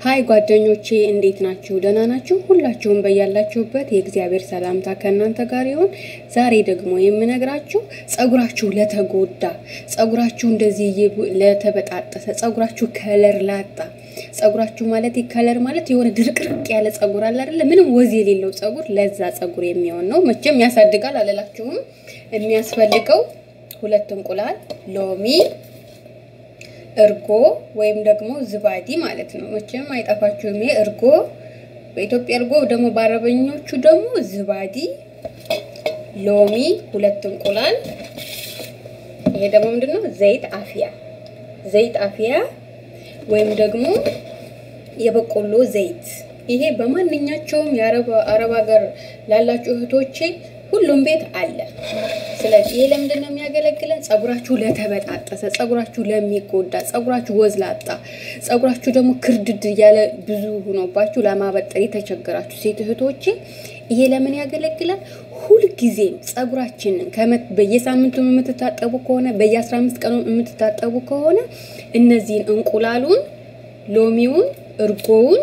ሀይ ጓደኞቼ እንዴት ናችሁ? ደህና ናችሁ? ሁላችሁም በያላችሁበት የእግዚአብሔር ሰላምታ ከእናንተ ጋር ይሁን። ዛሬ ደግሞ የምነግራችሁ ጸጉራችሁ ለተጎዳ፣ ጸጉራችሁ እንደዚህ እየ- ለተበጣጠሰ፣ ጸጉራችሁ ከለር ላጣ፣ ጸጉራችሁ ማለት ከለር ማለት የሆነ ድርቅርቅ ያለ ጸጉር አለ አይደለ? ምንም ወዝ የሌለው ጸጉር፣ ለዛ ጸጉር የሚሆን ነው። መቼም ያሳድጋል አልላችሁም። የሚያስፈልገው ሁለት እንቁላል፣ ሎሚ እርጎ ወይም ደግሞ ዝባዲ ማለት ነው። መቼም አይጠፋችሁም። ይሄ እርጎ በኢትዮጵያ እርጎ ደግሞ በአረበኞቹ ደግሞ ዝባዲ፣ ሎሚ፣ ሁለት እንቁላል። ይሄ ደግሞ ምንድነው? ዘይት አፍያ፣ ዘይት አፍያ ወይም ደግሞ የበቆሎ ዘይት። ይሄ በማንኛቸውም የአረብ አረብ ሀገር ላላችሁ እህቶቼ ሁሉም ቤት አለ። ስለዚህ ይሄ ለምንድን ነው የሚያገለግለን? ጸጉራችሁ ለተበጣጠሰ፣ ጸጉራችሁ ለሚጎዳ፣ ጸጉራችሁ ወዝ ላጣ፣ ጸጉራችሁ ደግሞ ክርድድ እያለ ብዙ ሆኖባችሁ ለማበጠር የተቸገራችሁ ሴት እህቶቼ ይሄ ለምን ያገለግላል? ሁልጊዜም ጸጉራችንን ከመ- በየሳምንቱ የምትታጠቡ ከሆነ በየአስራ አምስት ቀኑ የምትታጠቡ ከሆነ እነዚህን እንቁላሉን፣ ሎሚውን፣ እርጎውን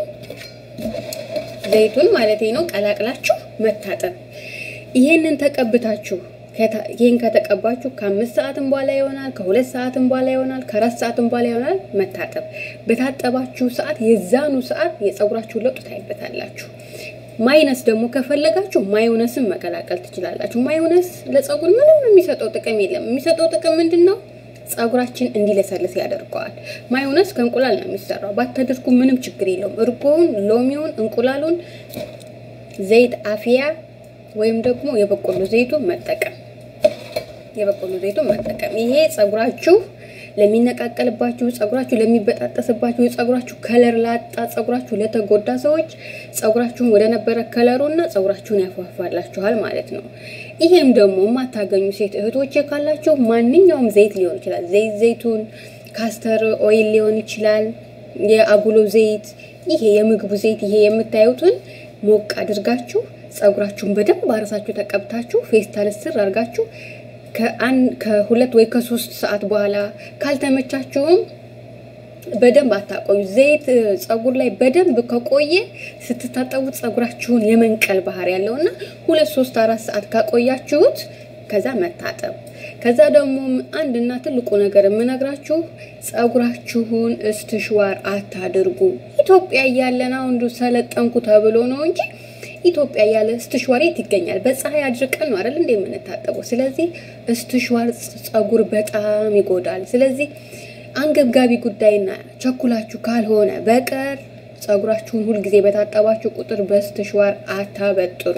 ዘይቱን ማለት ነው ቀላቅላችሁ መታጠብ። ይሄንን ተቀብታችሁ ከታ- ይሄን ከተቀባችሁ ከአምስት ሰዓትም በኋላ ይሆናል፣ ከሁለት ሰዓትም በኋላ ይሆናል፣ ከአራት ሰዓትም በኋላ ይሆናል መታጠብ። በታጠባችሁ ሰዓት የዛኑ ሰዓት የጸጉራችሁ ለውጥ ታይበታላችሁ። ማይነስ ደግሞ ከፈለጋችሁ ማዮነስን መቀላቀል ትችላላችሁ። ማዮነስ ለጸጉር ምንም የሚሰጠው ጥቅም የለም። የሚሰጠው ጥቅም ምንድን ነው? ጸጉራችን እንዲለሰልስ ያደርገዋል። ማዮነስ ከእንቁላል ነው የሚሰራው። ባታደርጉ ምንም ችግር የለውም። እርጎውን፣ ሎሚውን፣ እንቁላሉን፣ ዘይት አፍያ ወይም ደግሞ የበቆሎ ዘይቱን መጠቀም የበቆሎ ዘይቱን መጠቀም። ይሄ ጸጉራችሁ ለሚነቃቀልባችሁ፣ ጸጉራችሁ ለሚበጣጠስባችሁ፣ ጸጉራችሁ ከለር ላጣ፣ ጸጉራችሁ ለተጎዳ ሰዎች ጸጉራችሁን ወደ ነበረ ከለሩና ጸጉራችሁን ያፏፋላችኋል ማለት ነው። ይሄም ደግሞ የማታገኙ ሴት እህቶቼ ካላችሁ ማንኛውም ዘይት ሊሆን ይችላል። ዘይት ዘይቱን፣ ካስተር ኦይል ሊሆን ይችላል፣ የአጉሎ ዘይት፣ ይሄ የምግቡ ዘይት፣ ይሄ የምታዩትን ሞቅ አድርጋችሁ ጸጉራችሁን በደንብ አረሳችሁ ተቀብታችሁ ፌስታል ስር አድርጋችሁ ከአንድ ከሁለት ወይ ከሶስት ሰዓት በኋላ ካልተመቻችሁም በደንብ አታቆዩ። ዘይት ጸጉር ላይ በደንብ ከቆየ ስትታጠቡት ጸጉራችሁን የመንቀል ባህሪ ያለውና ሁለት ሶስት አራት ሰዓት ካቆያችሁት ከዛ መታጠብ። ከዛ ደግሞ አንድና ትልቁ ነገር የምነግራችሁ ጸጉራችሁን እስትሽዋር አታድርጉ። ኢትዮጵያ እያለን አሁን እንዱ ሰለጠንኩ ተብሎ ነው እንጂ ኢትዮጵያ ያለ እስትሽዋር የት ይገኛል? በፀሐይ አድርቀን ነው አይደል እንደ የምንታጠበው። ስለዚህ እስትሽዋር ጸጉር በጣም ይጎዳል። ስለዚህ አንገብጋቢ ጉዳይና ቸኩላችሁ ካልሆነ በቀር ጸጉራችሁን ሁልጊዜ በታጠባችሁ ቁጥር በእስትሽዋር አታበጥሩ።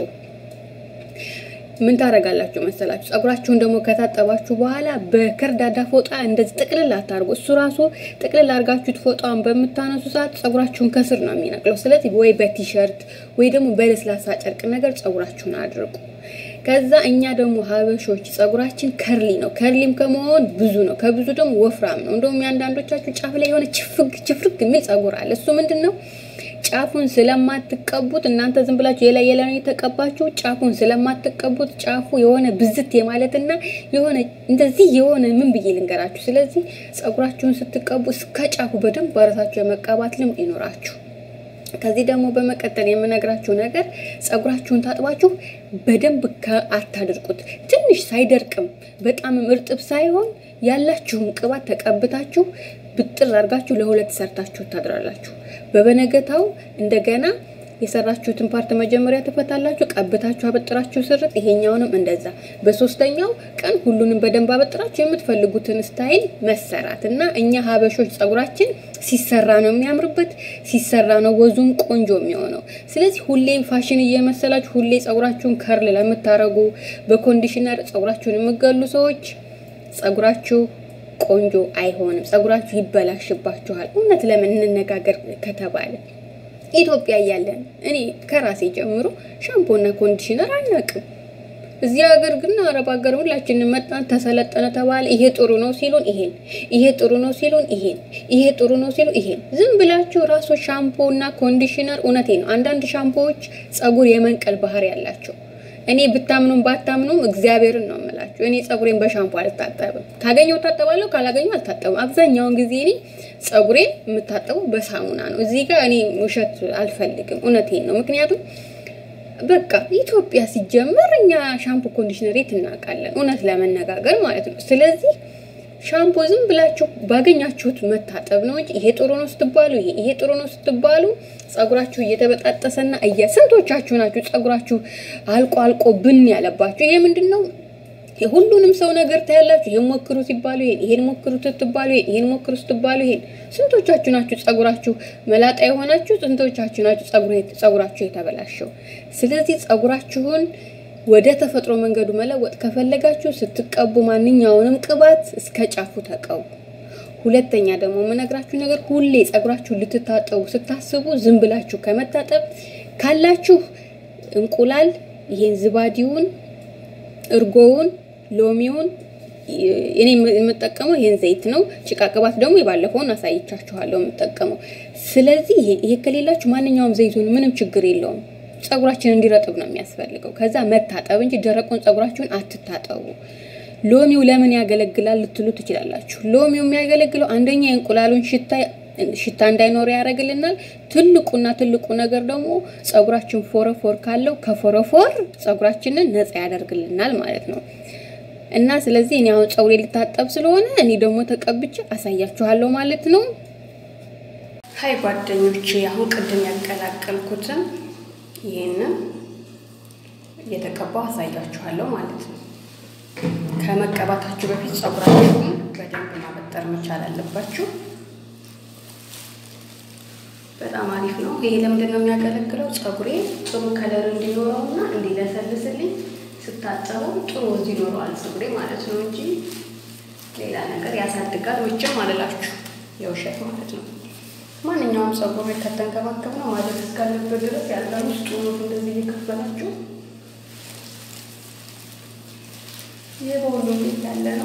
ምን ታደርጋላችሁ መሰላችሁ? ጸጉራችሁን ደግሞ ከታጠባችሁ በኋላ በከርዳዳ ፎጣ እንደዚህ ጥቅልል አታርጉ። እሱ ራሱ ጥቅልል አድርጋችሁት ፎጣውን በምታነሱ ሰዓት ጸጉራችሁን ከስር ነው የሚነቅለው። ስለዚህ ወይ በቲሸርት ወይ ደግሞ በለስላሳ ጨርቅ ነገር ጸጉራችሁን አድርጉ። ከዛ እኛ ደግሞ ሀበሾች ጸጉራችን ከርሊ ነው። ከርሊም ከመሆን ብዙ ነው፣ ከብዙ ደግሞ ወፍራም ነው። እንደውም የአንዳንዶቻችሁ ጫፍ ላይ የሆነ ችፍግ ችፍርግ የሚል ጸጉር አለ። እሱ ምንድን ነው? ጫፉን ስለማትቀቡት እናንተ ዝም ብላችሁ የላይ የላይ ነው የተቀባችሁ። ጫፉን ስለማትቀቡት ጫፉ የሆነ ብዝት የማለትና የሆነ እንደዚህ የሆነ ምን ብዬ ልንገራችሁ። ስለዚህ ጸጉራችሁን ስትቀቡ እስከ ጫፉ በደንብ አረሳችሁ የመቀባት ልምድ ይኖራችሁ። ከዚህ ደግሞ በመቀጠል የምነግራችሁ ነገር ጸጉራችሁን ታጥባችሁ በደንብ አታድርቁት። ትንሽ ሳይደርቅም በጣምም እርጥብ ሳይሆን ያላችሁን ቅባት ተቀብታችሁ ብጥር አድርጋችሁ ለሁለት ሰርታችሁ ታድራላችሁ። በበነገታው እንደገና የሰራችሁትን ፓርት መጀመሪያ ትፈታላችሁ፣ ቀብታችሁ አበጥራችሁ ስርት። ይሄኛውንም እንደዛ። በሶስተኛው ቀን ሁሉንም በደንብ አበጥራችሁ የምትፈልጉትን ስታይል መሰራት እና እኛ ሀበሾች ጸጉራችን ሲሰራ ነው የሚያምርበት፣ ሲሰራ ነው ወዙም ቆንጆ የሚሆነው። ስለዚህ ሁሌም ፋሽን እየመሰላችሁ ሁሌ ጸጉራችሁን ከርል ለምታረጉ በኮንዲሽነር ጸጉራችሁን የምገሉ ሰዎች ጸጉራችሁ ቆንጆ አይሆንም። ጸጉራችሁ ይበላሽባችኋል። እውነት ለምን እንነጋገር ከተባለ ኢትዮጵያ እያለን እኔ ከራሴ ጀምሮ ሻምፖና ኮንዲሽነር አናውቅም። እዚህ ሀገር ግን አረብ ሀገር ሁላችንም መጣን፣ ተሰለጠነ ተባለ። ይሄ ጥሩ ነው ሲሉን ይሄን፣ ይሄ ጥሩ ነው ሲሉን ይሄን፣ ይሄ ጥሩ ነው ሲሉ ይሄን። ዝም ብላችሁ ራሱ ሻምፖ እና ኮንዲሽነር እውነቴ ነው። አንዳንድ ሻምፖዎች ጸጉር የመንቀል ባህሪ ያላቸው እኔ ብታምኑም ባታምኑም እግዚአብሔርን ነው የምላችሁ። እኔ ጸጉሬን በሻምፖ አልታጠብም። ካገኘው ታጠባለሁ፣ ካላገኘው አልታጠብም። አብዛኛውን ጊዜ እኔ ጸጉሬን የምታጠበው በሳሙና ነው። እዚህ ጋር እኔ ውሸት አልፈልግም፣ እውነቴን ነው። ምክንያቱም በቃ ኢትዮጵያ ሲጀመር እኛ ሻምፖ ኮንዲሽነር የት እናውቃለን? እውነት ለመነጋገር ማለት ነው። ስለዚህ ሻምፖ ዝም ብላችሁ ባገኛችሁት መታጠብ ነው እንጂ ይሄ ጥሩ ነው ስትባሉ ይሄ ይሄ ጥሩ ነው ስትባሉ ጸጉራችሁ እየተበጣጠሰና እየ ስንቶቻችሁ ናችሁ ጸጉራችሁ አልቆ አልቆ ብን ያለባችሁ? ይሄ ምንድን ነው? የሁሉንም ሰው ነገር ታያላችሁ። ይሄን ሞክሩ ሲባሉ ይሄን ይሄን ሞክሩ ስትባሉ ይሄን ይሄን ሞክሩ ስትባሉ ይሄን ስንቶቻችሁ ናችሁ ጸጉራችሁ መላጣ የሆናችሁ? ስንቶቻችሁ ናችሁ ጸጉራችሁ የተበላሸው? ስለዚህ ጸጉራችሁን ወደ ተፈጥሮ መንገዱ መለወጥ ከፈለጋችሁ ስትቀቡ ማንኛውንም ቅባት እስከ ጫፉ ተቀቡ። ሁለተኛ ደግሞ የምነግራችሁ ነገር ሁሌ ጸጉራችሁን ልትታጠቡ ስታስቡ ዝም ብላችሁ ከመታጠብ ካላችሁ እንቁላል፣ ይሄን ዝባዲውን፣ እርጎውን፣ ሎሚውን እኔ የምጠቀመው ይሄን ዘይት ነው። ጭቃ ቅባት ደግሞ የባለፈውን አሳይቻችኋለሁ የምጠቀመው። ስለዚህ ይሄ ከሌላችሁ ማንኛውም ዘይቱን ምንም ችግር የለውም። ጸጉራችን እንዲረጥብ ነው የሚያስፈልገው። ከዛ መታጠብ እንጂ ደረቁን ጸጉራችሁን አትታጠቡ። ሎሚው ለምን ያገለግላል ልትሉ ትችላላችሁ። ሎሚው የሚያገለግለው አንደኛ የእንቁላሉን ሽታ ሽታ እንዳይኖር ያደርግልናል። ትልቁና ትልቁ ነገር ደግሞ ጸጉራችን ፎረፎር ካለው ከፎረፎር ጸጉራችንን ነፃ ያደርግልናል ማለት ነው። እና ስለዚህ እኔ አሁን ጸጉሬ ልታጠብ ስለሆነ እኔ ደግሞ ተቀብቼ አሳያችኋለሁ ማለት ነው። ሀይ ጓደኞቼ፣ አሁን ቅድም ያቀላቀልኩትን ይህንን እየተቀባው አሳያችኋለሁ ማለት ነው። ከመቀባታችሁ በፊት ጸጉራችሁን በደንብ ማበጠር መቻል አለባችሁ። በጣም አሪፍ ነው። ይሄ ለምንድን ነው የሚያገለግለው? ጸጉሬ ጥሩ ከለር እንዲኖረውና እንዲለሰልስልኝ ስታጠበው ጥሩ ወዝ ይኖረዋል ጸጉሬ ማለት ነው እንጂ ሌላ ነገር ያሳድጋል ውጭም አልላችሁ የውሸት ማለት ነው። ማንኛውም ጸጉር ከተንከባከብ ነው ማለት እስካለበት ድረስ ያልጋን ውስጥ ሆኖ እንደዚህ እየከፈላችሁ ይህ በሁሉም ቤት ያለ ነው።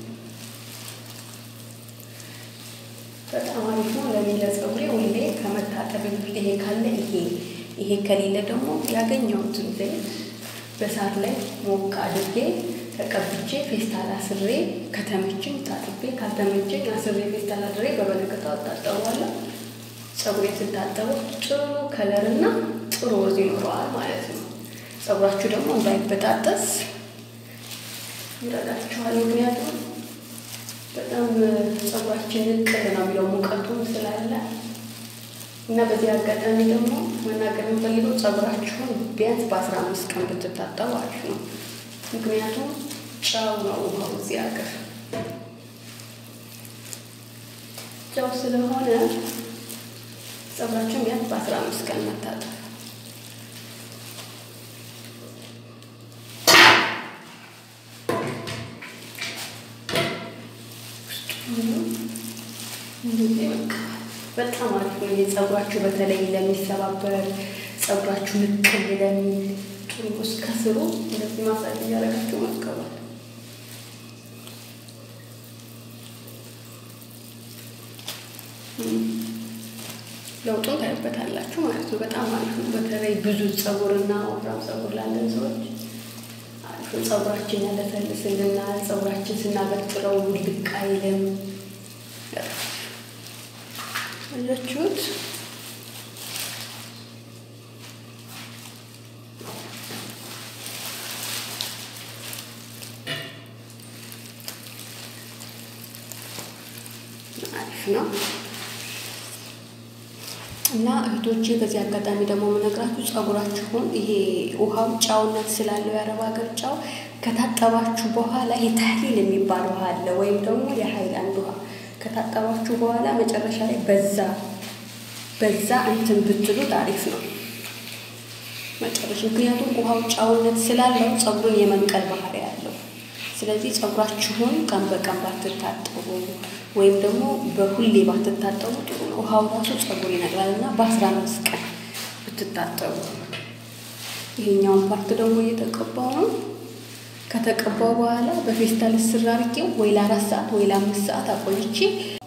በጣም አሪፍ ነው። ለኔ ለጸጉሬ ሁሌ ከመታጠብ በፊት ይሄ ካለ ይሄ ይሄ ከሌለ ደግሞ ያገኘሁትን ዘይት በሳር ላይ ሞቅ አድርጌ ተቀብቼ ፌስታል አስሬ ከተመቸኝ ታጥቤ ካልተመቸኝ አስሬ ፌስታል አድሬ በበነገታው አታጠበዋለሁ። ጸጉሬ ስታጠበው ጥሩ ከለርና ጥሩ ወዝ ይኖረዋል ማለት ነው። ጸጉራችሁ ደግሞ እንዳይበጣጠስ ይረዳችኋል። ምክንያቱም በጣም ጸጉራችን ቅል ነው የሚለው ሙቀቱም ስላለ እና በዚህ አጋጣሚ ደግሞ መናገር የምፈልገው ጸጉራችሁን ቢያንስ በአስራ አምስት ቀን ብትታጠቡ አሪፍ ነው። ምክንያቱም ጨው ነው ውሃው እዚህ ሀገር ጨው ስለሆነ ጸጉራችሁን ቢያንስ በአስራ አምስት ቀን መታጠብ በጣም አሪፍ ነው። የጸጉራችሁ በተለይ ለሚሰባበር ጸጉራችሁ ንቅል ለሚል ጥሩ እስከ ስሩ እንደዚህ ማሳጅ እያደረጋችሁ መቀባል። ለውጡን ታዩበታላችሁ ማለት ነው። በጣም አሪፍ ነው። በተለይ ብዙ ጸጉርና ወፍራም ጸጉር ላለን ሰዎች አሪፍ ነው። ጸጉራችን ያለሰልስልናል። ጸጉራችን ስናበጥረው ውልቅ አይልም። አላችሁት? አሪፍ ነው እና እህቶቼ፣ በዚህ አጋጣሚ ደግሞ የምነግራችሁ ጸጉራችሁን ይሄ ውሃው ጫውነት ስላለው የአረብ ሀገር ጫው ከታጠባችሁ በኋላ ይሄ ተህሊል የሚባል ውሃ አለ፣ ወይም ደግሞ የሀይላንድ ውሃ ከታጠባችሁ በኋላ መጨረሻ ላይ በዛ በዛ እንትን ብትሉት አሪፍ ነው መጨረሻ። ምክንያቱም ውሃው ጫውነት ስላለው ጸጉሩን የመንቀል ባህሪ ያለው። ስለዚህ ጸጉራችሁን ቀን በቀን ባትታጠቡ ወይም ደግሞ በሁሌ ባትታጠቡ ጥሩ ነው። ውሃው ራሱ ጸጉር ይነቅላል እና በአስራ አምስት ቀን ብትታጠቡ። ይሄኛውን ፓርት ደግሞ እየተቀባው ነው። ከተቀባው በኋላ በፌስታል ስር አድርጌው ወይ ለአራት ሰዓት ወይ ለአምስት ሰዓት አቆይቼ